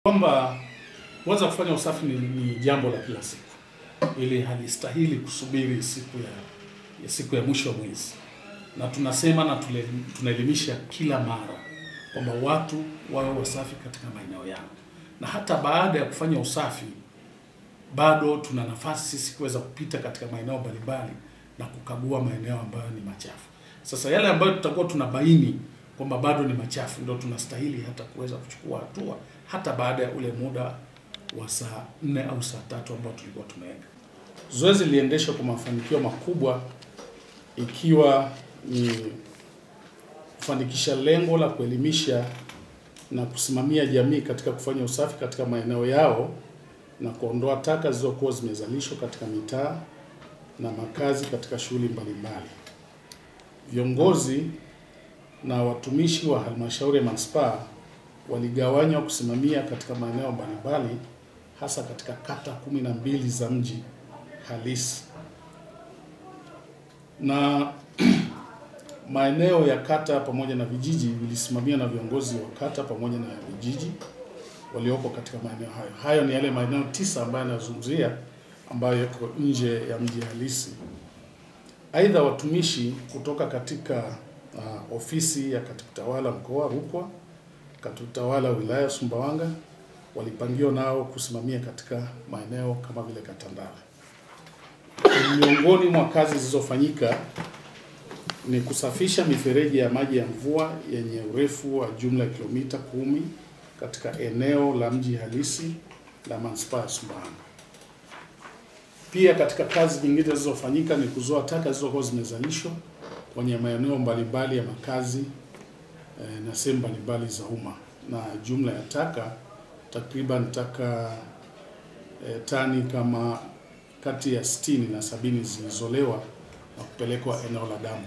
kwamba kwanza kufanya usafi ni, ni jambo la kila siku, ili halistahili kusubiri siku ya, ya siku ya mwisho wa mwezi, na tunasema na tule- tunaelimisha kila mara kwamba watu wawe wasafi katika maeneo yao, na hata baada ya kufanya usafi bado tuna nafasi sisi kuweza kupita katika maeneo mbalimbali na kukagua maeneo ambayo ni machafu. Sasa yale ambayo tutakuwa tunabaini kwamba bado ni machafu, ndio tunastahili hata kuweza kuchukua hatua hata baada ya ule muda wa saa nne au saa tatu ambao tulikuwa tumeweka. Zoezi liliendeshwa kwa mafanikio makubwa, ikiwa ni kufanikisha lengo la kuelimisha na kusimamia jamii katika kufanya usafi katika maeneo yao na kuondoa taka zilizokuwa zimezalishwa katika mitaa na makazi katika shughuli mbalimbali. Viongozi na watumishi wa halmashauri ya manispaa waligawanywa kusimamia katika maeneo mbalimbali hasa katika kata kumi na mbili za mji halisi na maeneo ya kata pamoja na vijiji vilisimamiwa na viongozi wa kata pamoja na vijiji walioko katika maeneo hayo. Hayo ni yale maeneo tisa ambayo yanazungumzia ambayo yako nje ya mji halisi. Aidha, watumishi kutoka katika uh, ofisi ya katibu tawala mkoa Rukwa, katibu tawala wilaya Sumbawanga walipangiwa nao kusimamia katika maeneo kama vile Katandara. Miongoni mwa kazi zilizofanyika ni kusafisha mifereji ya maji ya mvua yenye urefu wa jumla ya kilomita kumi katika eneo la mji halisi la manispaa ya Sumbawanga. Pia katika kazi nyingine zilizofanyika ni kuzoa taka zilizokuwa zimezalishwa kwenye maeneo mbalimbali ya makazi eh, na sehemu mbalimbali za umma, na jumla ya taka takriban taka eh, tani kama kati ya 60 na sabini zilizolewa na kupelekwa eneo la dampo.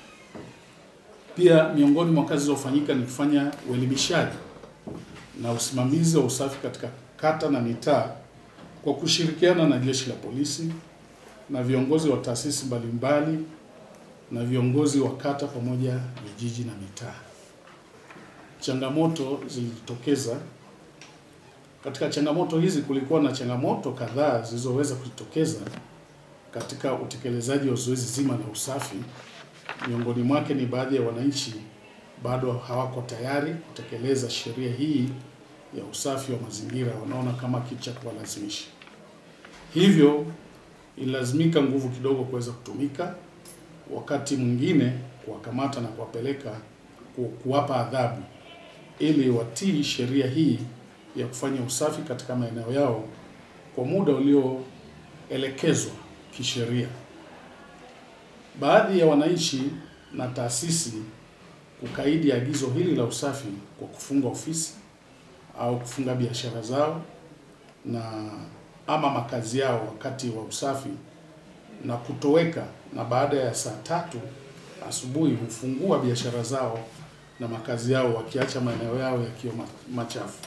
Pia miongoni mwa kazi zilizofanyika ni kufanya uelimishaji na usimamizi wa usafi katika kata na mitaa kwa kushirikiana na jeshi la polisi na viongozi wa taasisi mbalimbali na viongozi wa kata pamoja vijiji na mitaa. Changamoto zilijitokeza. Katika changamoto hizi kulikuwa na changamoto kadhaa zilizoweza kujitokeza katika utekelezaji wa zoezi zima la usafi. Miongoni mwake ni baadhi ya wananchi bado hawako tayari kutekeleza sheria hii ya usafi wa mazingira, wanaona kama kitu cha kuwalazimisha. Hivyo ilazimika nguvu kidogo kuweza kutumika, wakati mwingine kuwakamata na kuwapeleka ku- kuwapa adhabu ili watii sheria hii ya kufanya usafi katika maeneo yao kwa muda ulioelekezwa kisheria. Baadhi ya wananchi na taasisi kukaidi agizo hili la usafi kwa kufunga ofisi au kufunga biashara zao na ama makazi yao wakati wa usafi na kutoweka, na baada ya saa tatu asubuhi hufungua biashara zao na makazi yao wakiacha maeneo yao yakiwa ma- machafu.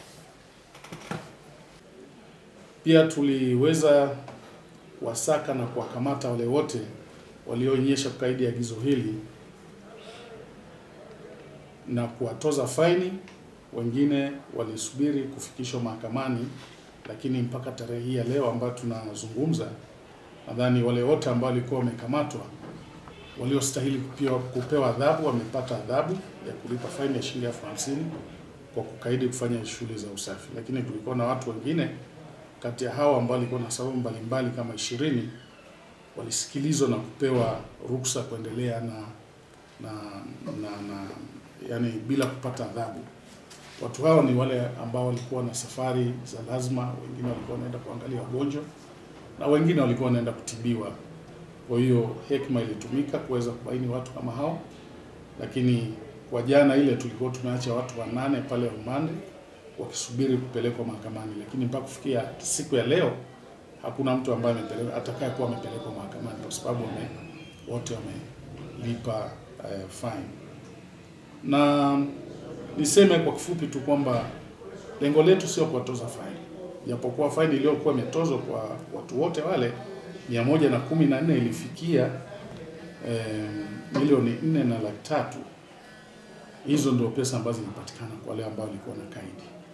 Pia tuliweza wasaka na kuwakamata wale wote walioonyesha kukaidi agizo hili na kuwatoza faini. Wengine walisubiri kufikishwa mahakamani, lakini mpaka tarehe hii ya leo ambayo tunazungumza, nadhani wale wote ambao walikuwa wamekamatwa waliostahili kupewa, kupewa adhabu wamepata adhabu ya kulipa faini ya shilingi elfu hamsini kwa kukaidi kufanya shughuli za usafi, lakini kulikuwa na watu wengine kati ya hao ambao walikuwa na sababu mbalimbali kama ishirini walisikilizwa na kupewa ruksa kuendelea na na, na, na yani bila kupata adhabu. Watu hao ni wale ambao walikuwa na safari za lazima, wengine walikuwa wanaenda kuangalia wagonjwa na wengine walikuwa wanaenda kutibiwa. Kwa hiyo hekima ilitumika kuweza kubaini watu kama hao, lakini kwa jana ile tulikuwa tumeacha watu wanane pale rumande wakisubiri kupelekwa mahakamani, lakini mpaka kufikia siku ya leo hakuna mtu ambaye amepelekwa atakaye kuwa amepelekwa mahakamani kwa sababu wame, wote wamelipa uh, fine. Na niseme kwa kifupi tu kwamba lengo letu sio kuwatoza faini, japokuwa faini iliyokuwa imetozwa kwa watu wote wale mia moja na kumi na nne ilifikia eh, milioni nne na laki tatu. Hizo ndio pesa ambazo zinapatikana kwa wale ambao walikuwa na kaidi.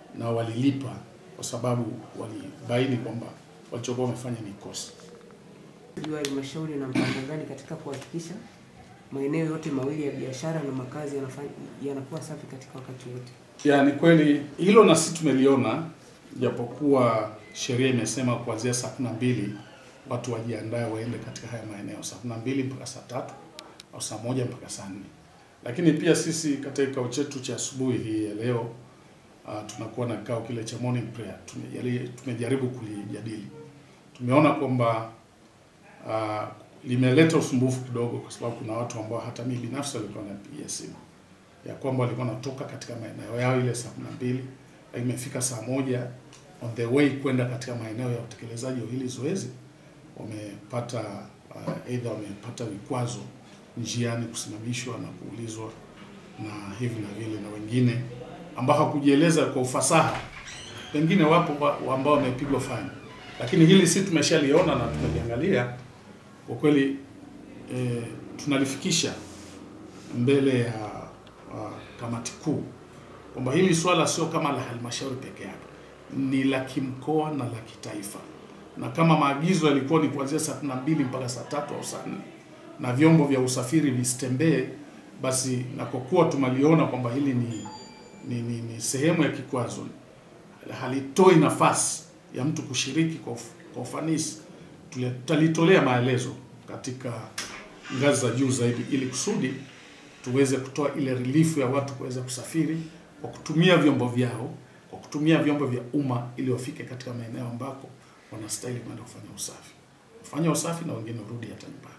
na walilipa kwa sababu walibaini kwamba walichokuwa wamefanya ni kosa. wa halmashauri na mpango gani katika kuhakikisha maeneo yote mawili ya biashara na makazi yanafanya yanakuwa safi katika wakati wote? Ya, ni kweli hilo na sisi tumeliona, japokuwa sheria imesema kuanzia saa kumi na mbili watu wajiandae waende katika haya maeneo saa kumi na mbili mpaka saa tatu au saa moja mpaka saa nne lakini pia sisi katika kikao chetu cha asubuhi hii ya leo uh, tunakuwa na kikao kile cha morning prayer tumejali- tumejaribu kulijadili. Tumeona kwamba uh, limeleta usumbufu kidogo, kwa sababu kuna watu ambao hata mimi binafsi walikuwa wanapigia simu ya kwamba walikuwa wanatoka katika maeneo yao ile saa kumi na mbili lakini imefika saa moja on the way kwenda katika maeneo ya utekelezaji wa hili zoezi wamepata uh, either wamepata vikwazo njiani, kusimamishwa na kuulizwa na hivi na vile, na wengine ambao hakujieleza kwa ufasaha, wengine wapo wa- wa ambao wamepigwa faini. Lakini hili si tumeshaliona na tumeliangalia kwa kweli, eh, tunalifikisha mbele ya uh, kamati kuu kwamba hili swala sio kama la halmashauri peke yake, ni la kimkoa na la kitaifa, na kama maagizo yalikuwa ni kuanzia saa kumi na mbili mpaka saa tatu au saa nne na vyombo vya usafiri visitembee, basi na kwa kuwa tumaliona kwamba hili ni, ni, ni, ni sehemu ya kikwazo, halitoi nafasi ya mtu kushiriki kwa, uf, kwa ufanisi, tule- tutalitolea maelezo katika ngazi za juu zaidi, ili kusudi tuweze kutoa ile relief ya watu kuweza kusafiri kwa kutumia vyombo vyao, kwa kutumia vyombo vya umma, ili wafike katika maeneo ambako wanastahili kwenda kufanya usafi, kufanya usafi na wengine warudi hata nyumbani.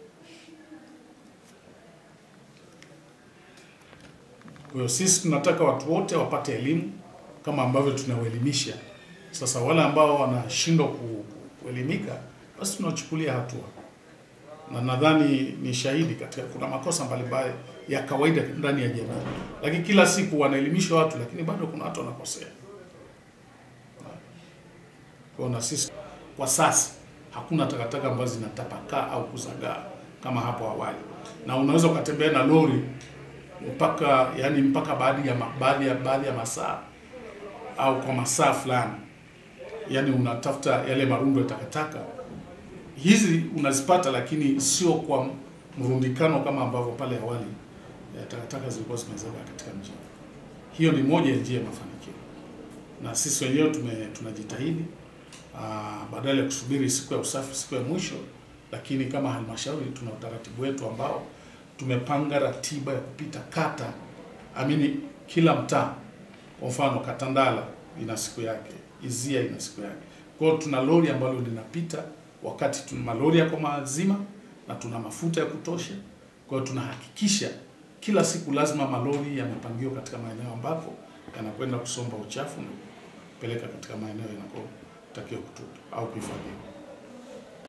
Kwa hiyo sisi tunataka watu wote wapate elimu kama ambavyo tunawaelimisha. Sasa wale ambao wanashindwa ku- kuelimika, basi tunachukulia hatua, na nadhani ni shahidi katika, kuna makosa mbalimbali ya kawaida ndani ya jamii, lakini kila siku wanaelimisha watu, lakini bado kuna watu wanakosea. Kwa hiyo na sisi kwa sasa hakuna takataka ambazo zinatapakaa au kuzagaa kama hapo awali, na unaweza ukatembea na lori mpaka yani mpaka baadhi ya ma- baadhi ya baadhi ya masaa au kwa masaa fulani, yani unatafuta yale marundo ya takataka hizi unazipata, lakini sio kwa mrundikano kama ambavyo pale awali ya takataka zilikuwa zimezagaa katika mji. Hiyo ni moja ya njia ya mafanikio, na sisi wenyewe tume tunajitahidi ah, badala ya kusubiri siku ya usafi, siku ya mwisho, lakini kama halmashauri tuna utaratibu wetu ambao tumepanga ratiba ya kupita kata amini kila mtaa. Kwa mfano Katandala ina siku yake, Izia ina siku yake. Kwa hiyo tuna lori ambalo linapita wakati tuna malori yako mazima na tuna mafuta ya kutosha. Kwa hiyo tunahakikisha kila siku lazima malori yamepangiwa katika maeneo ambako yanakwenda kusomba uchafu na kupeleka katika maeneo yanakotakiwa kutupwa au kuhifadhiwa.